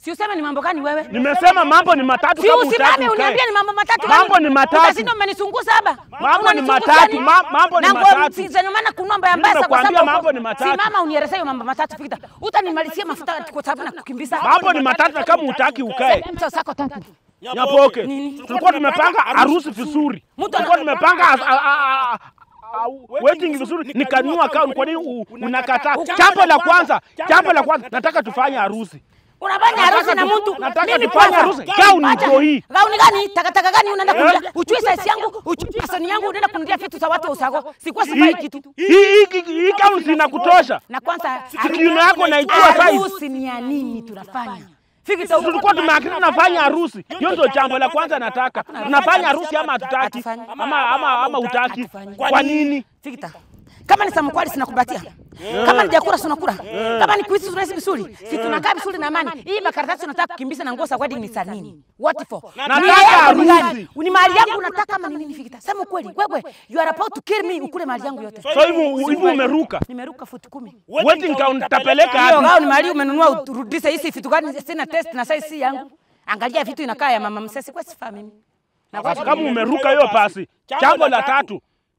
Si useme ni mambo gani wewe? Nimesema mambo ni matatu Si kama hutaki usimame ukae. uniambie ni mambo matatu. Mambo gani? ni matatu. Utashinda umenisunguza hapa. Mambo ni Unanisunguza matatu, nini? ma- mambo ni Na nguo matatu. si- zenye maana kunomba ya mbasa kwa Nimekuambia sababu mambo uko- ni matatu. Simama unielezee hiyo mambo matatu Victor. Utanimalizia mafuta kwa sababu nakukimbiza. Mambo ni matatu na kama hutaki ukae. Mtu sako tatu. Nyapoke. Nini? Tulikuwa tumepanga harusi vizuri. Mtu Tulikuwa ana- tumepanga as- a- a- a- a- wedding vizuri nikanua account kwa nini u- unakataa? Jambo la kwanza, jambo la kwanza nataka tufanye harusi. Unafanya harusi na mtu. nataka Mimi tufanye kwanza- harusi. Gauni Acha. iko hii. Gauni gani? Takataka gani unaenda kununulia? Uchui size yangu, uchui fashion yangu unaenda kununulia vitu za watu wa usago. Sikuwa sifai kitu. Hii hii hii- hii gown inakutosha. Na kwanza Kiuno yako naijua size. harusi ni ya nini tunafanya? Victor, Tulikuwa tumeakili tunafanya harusi. Hiyo ndio jambo la kwanza nataka. Tunafanya harusi ama hatutaki? Hatufanyi. Ama ama ama hutaki? Hatufanyi. Kwa nini? Victor. Kama ni samkwali sinakubatia. Kama ni jakura sinakula. Kama ni kuishi tunaishi vizuri. Si tunakaa vizuri na amani. Hii makaratasi unataka kukimbiza na nguo za wedding ni za nini? What for? Nataka Nia yako ni harusi. gani? Ni mali yangu unataka ama ni nini Victor? Sema ukweli. Wewe you are about to kill me ukule mali yangu yote. So hivi hivi umeruka. Nimeruka futi kumi. Wedding gown utapeleka Hiyo wapi? gao ni mali umenunua urudishe hizi vitu gani sina test na size si yangu. Angalia vitu inakaa ya mama msesi kwa sifa mimi. Na kwa Kama umeruka hiyo pasi. Jambo la tatu.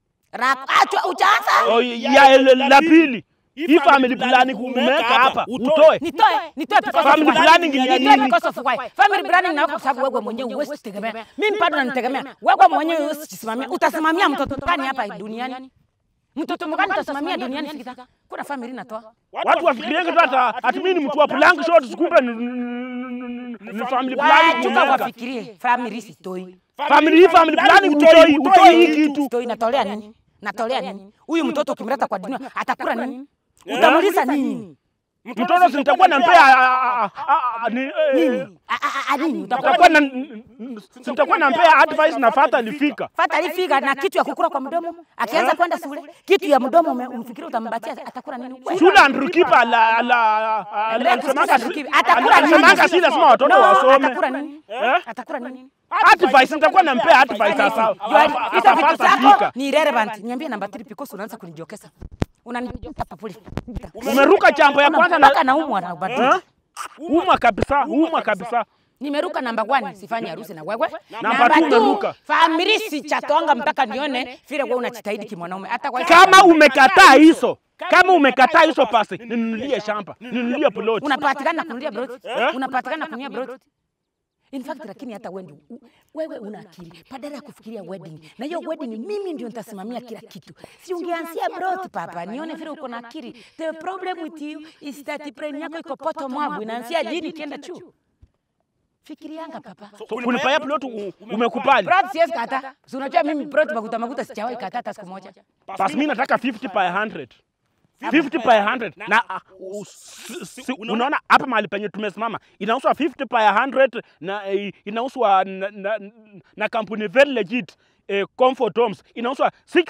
Achwa ujaanza. Oh, ya la pili. Hii family planning umeweka hapa utoe. Nitoe, nitoe because of Family why. planning ni ya Nitoe nini? because of why. Family planning na kwa sababu wewe mwenyewe huwezi tegemea. Mimi bado nanitegemea. Wewe mwenyewe huwezi kusimamia. Utasimamia mtoto gani hapa duniani? Mtoto mgani utasimamia duniani fikita? Kuna family natoa. Watu wafikirienge tu hata ati mimi ni mtu wa plank shorts kumbe ni- ni- ni- ni family planning Wachuka umeweka. wafikirie family sitoi. Family hii family planning utoi utoi hii kitu. Sitoi natolea nini? Natolea nini? Huyu mtoto ukimleta kwa dunia atakula nini? Utamuliza nini? Mtoto si nitakuwa nampea ah, ah, ah, ah, ni- eh, A- a- a- nini? nitakuwa Utakuwa na si nitakuwa nampea advice na fata alifika. Fata alifika na kitu ya kukula kwa mdomo, akianza kwenda shule, kitu ya mdomo ume- umfikiria utampatia atakula nini? Wewe. Shule Andrew Kipa ala ala Endelea kusikiza Kibi. Atakula nini? alisemanga si lazima watoto No, wasome. Atakula nini? Eh? Atakula nini? Advice nitakuwa nampea advice sasa. Jua, Hizo vitu Atapata zako fika. ni irrelevant. Niambie namba 3 because unaanza kunijokesa. Unanijokesa papuli. Umeruka jambo ya kwanza Mpaka na naumwa na ubadili. Eh? Uma kabisa, uma kabisa. Nimeruka namba 1 sifanye harusi na wewe. Namba two two, umeruka. Family si chatwanga mpaka nione vile wewe unajitahidi kimwanaume. Hata kwa Kama umekataa hizo, kama umekataa hizo pasi, ninunulie shamba, ninunulie plot. unapatikana na kunulia brot. Unapatikana na kunulia brot. In fact lakini hata wewe ndio u- wewe una akili badala ya kufikiria wedding. Na hiyo wedding mimi ndio nitasimamia kila kitu. Si ungeanzia brot papa, nione vile uko na akili. The problem with you is that brain yako iko poto mwabu inaanzia lini kienda juu. Fikirianga papa. So, kunipaya plot u- umekubali. Brot siwezi kata. Si unajua mimi brot makuta makuta sijawahi kata hata siku moja. Basi mimi nataka 50 by 100. 50 by 100 na uh, uh, si- si- unaona hapa mahali penye tumesimama inauzwa 50 by 100 na eh, inauzwa na, na, na kampuni very legit eh, Comfort Homes inauzwa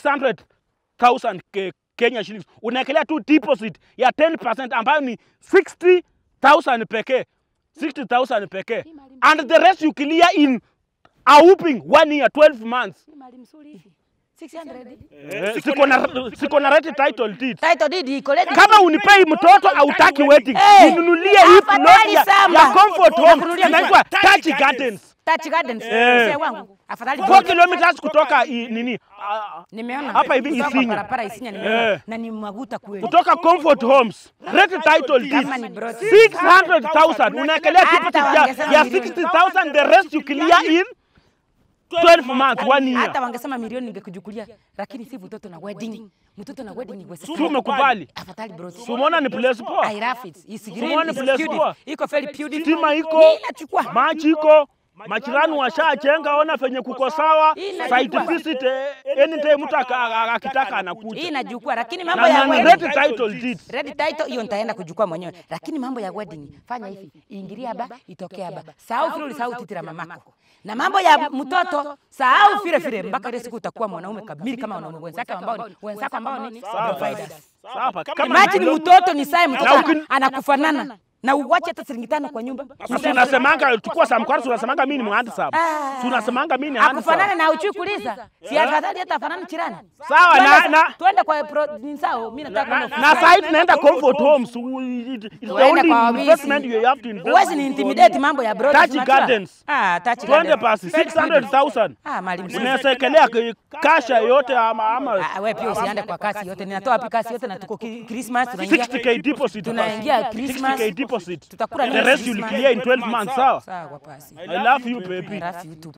600,000 ke, Kenya shillings. Unaekelea tu deposit ya 10% ambayo ni 60,000 pekee 60,000 pekee and the rest you clear in a whooping one year 12 months. Mali mzuri hivi. 600. Eh, siko na siko na right title deed. Title deed iko ready. Kama unipei mtoto hautaki wedding, Hey, ninunulie hii afadhali plot ya, samba. ya Comfort Home Nakununulia inaitwa kichwa. Touch Gardens. Touch Gardens. Eh. Mzee wangu. Afadhali 4 kilometers kutoka i, nini ah, Nimeona Hapa hivi kutoka Isinya. barabara Isinya nimeona Eh. na ni maguta kweli. kutoka Comfort Homes. Rate title deed Kama ni broad. 600,000 unaekelea Hata deposit ya, wangesema ya milioni. 60,000 the rest you clear in 12 months one year. Hata wangesema milioni ningekujukulia, lakini si mtoto na wedding. Mtoto na wedding ni Si umekubali? Afadhali bro. Si umeona ni place poa? I love it. It's green, Umeona it's place beautiful. poa? Iko very beautiful. Stima iko, Hii inachukua. maji iko, majirani washachenga, ona venye kuko sawa. Hii inachukua. Site visit eh, anytime mtu aka- aka- akitaka Hii anakuja. inajukua, lakini mambo Na ya na wedding. rate title deed. Red title hiyo nitaenda kujukua mwenyewe, lakini mambo ya wedding fanya hivi, ingilia haba, itokea haba. Sahau vile ulisahau titi la mamako, na mambo ya mtoto sahau vile vile, mpaka ile siku utakuwa mwanaume kamili kama wanaume wenzake ambao ni wenzako ambao ni providers. Sawa, kama Imagine mtoto ni sae mtoto Na ukin- anakufanana na uwache hata shilingi tano kwa nyumba. Sasa unasemanga chukua samkwara, si unasemanga mimi ni mhandisab. Ah. Si unasemanga mimi ni akufanane handisab. na uchui kuliza, si afadhali hata afanane chirani. Sawa, na- Twende- na- twende kwa pro, ni sawa, mimi nataka kwenda Na ofisi. sasa tunaenda comfort homes. We- it- It's the Tuende only kwa wawili. investment you have to invest. Huwezi ni intimidate mambo ya broad. Touch tunajua. Gardens. Ah, touch Twende gardens. basi 600,000. Ah, mali mzuri. Unaweza ekelea k- kasha yote ama ama Ah, wewe pia usiende kwa kasi yote. Ninatoa wapi kasi yote na tuko ki- Christmas tunaingia. 60k deposit. Tunaingia basi. Christmas. 60k deposit. Tutakula The nini rest you'll Christmas? clear in 12 months, sawa? Sawa kwa pasi. I love you baby. Rafi tu.